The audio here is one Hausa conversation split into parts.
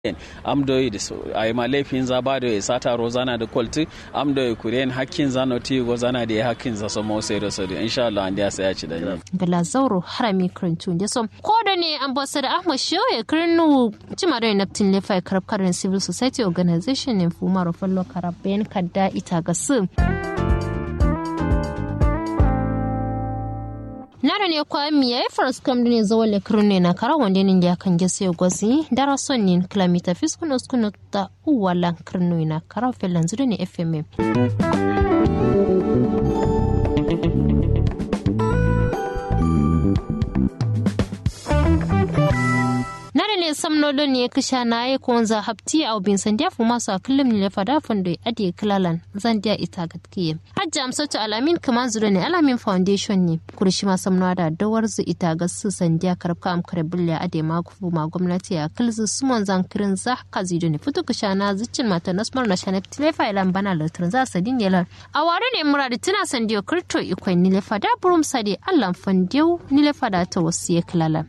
amdo da ai ma laifin za ba da ya sata rozana da kwalti amdo ya kuren hakkin za no ti go zana da hakkin za so mo sai da so insha Allah an da sai ya ci da ni gala zauro harami krintun da som ko da ne ambassador Ahmad Shehu ya kirnu cima da naftin lefa karab karin civil society organization ne fuma rofallo karabben kadda ita ga su nara ne kwa mi ya faras kam ne zo wale kirne na kara wanda ne ya kan gese gozi dara son ne kilomita fiskuno skuno ta uwala kirno na kara felan zuru ne fm nare ne samnolo ne kisha na yi ko za hapti a obin sandiya fu masu a kullum ne fada fondo adi kilalan zandiya ita gatkiye hajji amsatu alamin kaman zuro ne alamin foundation ne kurshi ma samno da dawar zu ita ga su sandiya karabka am karabulle ade ma kufu ma gwamnati a kilzu sumon zan kirin za ka zido ne fitu kisha na zuccin mata nasmar na shanef tilefa ilan bana latrin za sadin yelan a ware ne muradi tuna sandiyo kirto ikwai nile fada burum sade allan fandiyo nile fada ta wasu ya kilalan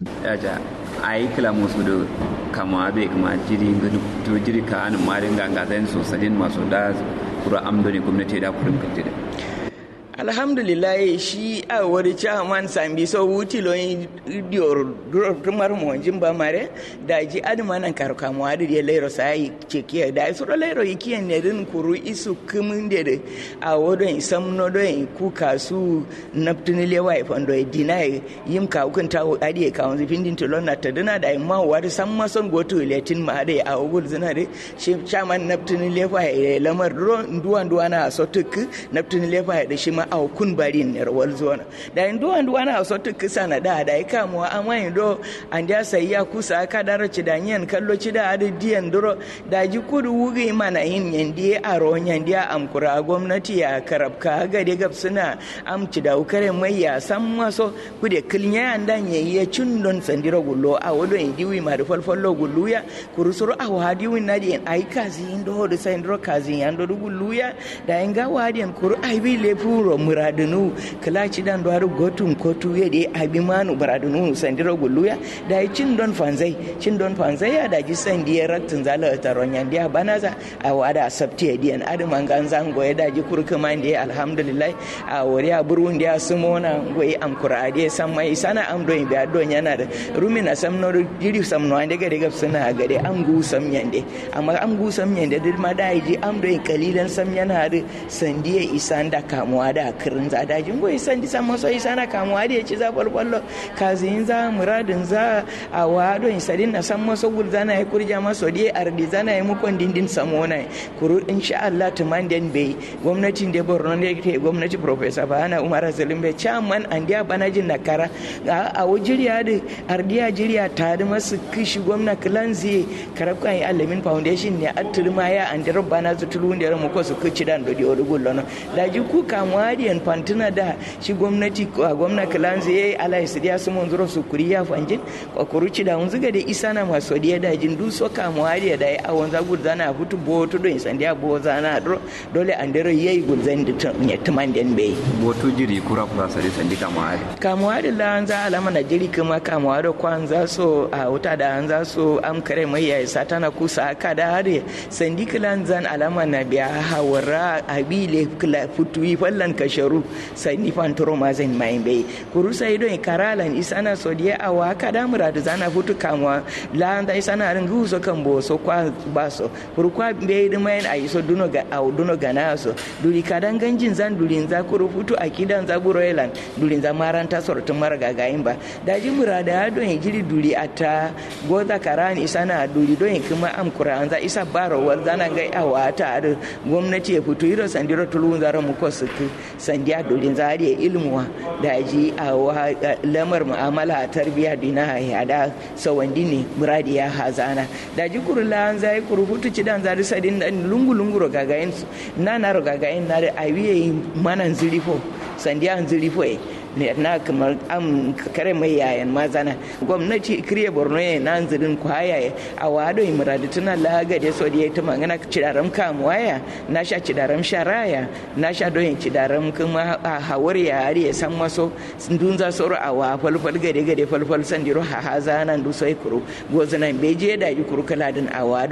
a yi kila musu da kama bai kama jiri to jiri ka an marin ganga zai so sadin masu da kura amdoni gwamnati da kurin kantida alhamdulillah shi a wari chairman sambi so wuti lo dior rumar mo jimba mare da ji adma nan kar kamu adi de lero sai cheki da so lero yiki ne din kuru isu kumun de de a wodo in samno do in ku kasu naptuni le wai fondo e dinai yim ka ukun ta adi ka on findin to lonna ta dina da ma wari samma son goto letin ma ade a ogul zina de shi chairman naptuni le wai lamar duwan duwana so tuk naptuni le wai da shi ma a kun bari ne rawar zuwa da yin duwan duwan a so tuk kisa na da da ika mu amma yin do an da sai ya kusa ka daro ci da yin kallo ci da adi diyan duro da ji kudu wugi mana yin yandi a ro yandi am kura gwamnati ya karabka ga de gab suna am ci da ukare mai ya san maso kude kilnya an dan yayi ya cin don sandiro gullo a wodo yin diwi ma da falfallo gullu ya kurusuru a wadi win na di ai kazi yin do da sandiro kazi yan do gullu ya da yin ga wadi kuru ai bi le furo muradunu kala ci dan do gotun kotu ya de abi manu muradunu sandiro gulluya da yi cin don fanzai cin don fanzai ya da ji san diya raktin zala taron yan diya banaza a wada sabti ya diyan adu mangan zango ya da ji kurkuma diya alhamdulillah a wuri a burun diya sumona goyi am kurade san mai sana am do be adon yana da rumina samno jiri samno ande gade gab suna gade am gu sam yande amma am gu sam yande dil ma da ji am do kalilan sam yana da sandiya isanda kamuwa da kirin za dajin goyi san di san maso isa na kamuwa da ya ci za balballo kazin za muradin za a wado in sadin na san maso gul zana ya kurja maso di ardi zana ya mukon dindin samona kuru insha Allah tuman den bai gwamnatin da Borno ne ke gwamnati professor Bana Umar Salim bai chairman an dia banajin na kara a wajiriya da ardiya jiriya ta da masu kishi gwamna kilanzi karabkan ya alamin foundation ne atulma ya an da bana su tulun da mu ko su kici dan do di odugullo da ji ku kamuwa da fantina da shi gwamnati a gwamna kilanzi ya yi ala isidiya su mun zuro su kuri ya fanjin kwa kuruci da unzuga da isa na maso diya da jin du so kamuwa da da ya awon za gud zana hutu bo to do insan dia bo zana dro dole an dero yayi gud zan da ya tuman den be boto jiri kura kura sare sandi kamuwa da kamuwa da la an za alama na jiri kuma kamuwa da kwan za so a wuta da an za so am kare mai ya isa tana kusa aka da hare sandi kilan zan alama na biya hawara abile kula futuyi fallan kasharu sai ni fantoro ma zan mai bai kuru sai don karalan isana so dia awa kada mura da zana futu kamwa la anda isana rin gu so kan bo so kwa baso kuru kwa be da mai ai so duno ga au duno ga na so duri kadan ganjin zan durin za kuru futu akidan za buroilan durin za maranta sortun marga gayin ba da ji mura da don jiri duri ata goza karani isana duri don kuma am kuran za isa baro wal zana ga awa ta gwamnati ya fito iro sandiro tulun zara mu ko su sandiya dorin zariya ilmuwa da ji a lamar mu'amala a tarbiyya dina ya da sawandi ne muradi ya hazana da ji kuru la an zai kuru hutu ci dan zari sadin dan lungu lungu ro gagayin na na ro gagayin na da awiye manan zirifo sandiya an zirifo ne na kamar am kare mai yayan mazana gwamnati kriye borno ya nan zirin kwaya a wado imradi tuna laga da so da ta magana cidaram kamuwaya na sha cidaram sharaya na sha doyin cidaram kuma a hawar ya ya san maso dun za soro a wa falfal gade gade falfal sandiro ha haza nan du sai kuru gozanan beje da ji kuru kala din a wado